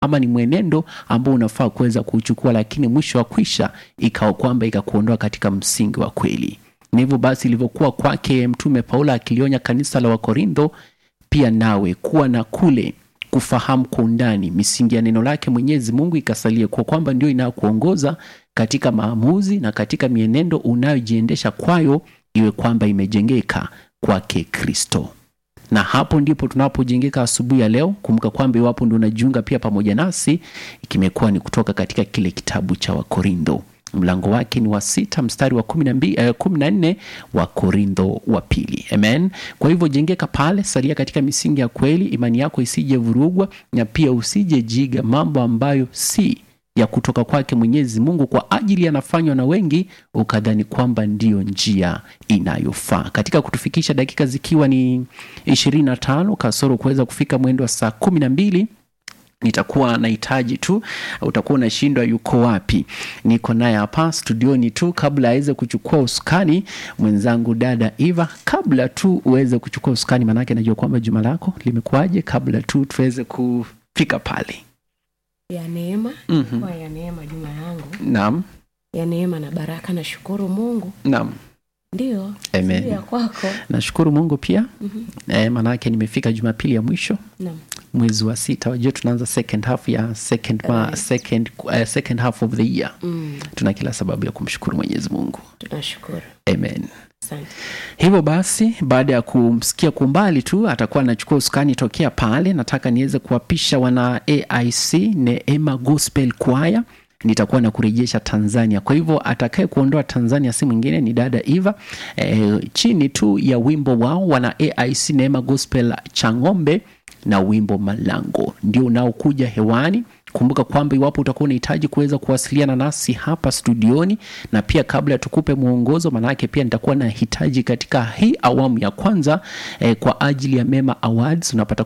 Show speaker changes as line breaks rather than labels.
ama ni mwenendo ambao unafaa kuweza kuchukua, lakini mwisho wa kwisha ikawa kwamba ikakuondoa katika msingi wa kweli. Na hivyo basi ilivyokuwa kwake Mtume Paulo akilionya kanisa la Wakorintho, pia nawe kuwa na kule kufahamu kwa undani misingi ya neno lake Mwenyezi Mungu ikasalie kwa kwamba ndio inayokuongoza katika maamuzi na katika mienendo unayojiendesha kwayo, iwe kwamba imejengeka kwake Kristo. Na hapo ndipo tunapojengeka asubuhi ya leo. Kumbuka kwamba iwapo ndio unajiunga pia pamoja nasi, kimekuwa ni kutoka katika kile kitabu cha Wakorintho mlango wake ni wa sita mstari wa kumi na mbili, eh, kumi na nne wa Korintho wa pili. Amen. Kwa hivyo jengeka pale, salia katika misingi ya kweli, imani yako isije vurugwa, na pia usije jiga mambo ambayo si ya kutoka kwake Mwenyezi Mungu kwa ajili yanafanywa na wengi, ukadhani kwamba ndiyo njia inayofaa. Katika kutufikisha dakika zikiwa ni ishirini na tano kasoro kuweza kufika mwendo wa saa kumi na mbili nitakuwa nahitaji tu, utakuwa unashindwa yuko wapi. Niko naye hapa studioni tu, kabla aweze kuchukua usukani mwenzangu dada Eva. Kabla tu uweze kuchukua usukani, maanake najua kwamba juma lako limekuwaje, kabla tu tuweze kufika pale.
ya neema
Mhm.
kwa ya neema juma yangu
Naam,
ya neema na baraka nashukuru mungu
naam,
ndio
Amen.
sijui ya kwako
nashukuru Mungu pia
Mhm.
eh, maanake nimefika Jumapili ya mwisho
Naam.
mwezi wa sita. Wajua tunaanza second half ya second, ma,
Right.
second, uh, second half of the year.
Mm,
Tuna kila sababu ya kumshukuru Mwenyezi Mungu.
tunashukuru
Amen.
asante
Hivyo basi, baada ya kumsikia kwa umbali tu, atakuwa anachukua usukani tokea pale. Nataka niweze kuwapisha wana AIC Neema Gospel Choir, nitakuwa na kurejesha Tanzania. Kwa hivyo atakaye kuondoa Tanzania si mwingine ni dada Eva. E, chini tu ya wimbo wao wana AIC Neema Gospel Chang'ombe na wimbo Malango ndio unaokuja hewani. Kumbuka kwamba iwapo utakuwa unahitaji kuweza kuwasiliana nasi hapa studioni, na pia kabla tukupe mwongozo, maanake pia nitakuwa na hitaji katika hii awamu ya kwanza eh, kwa ajili ya Mema Awards unapata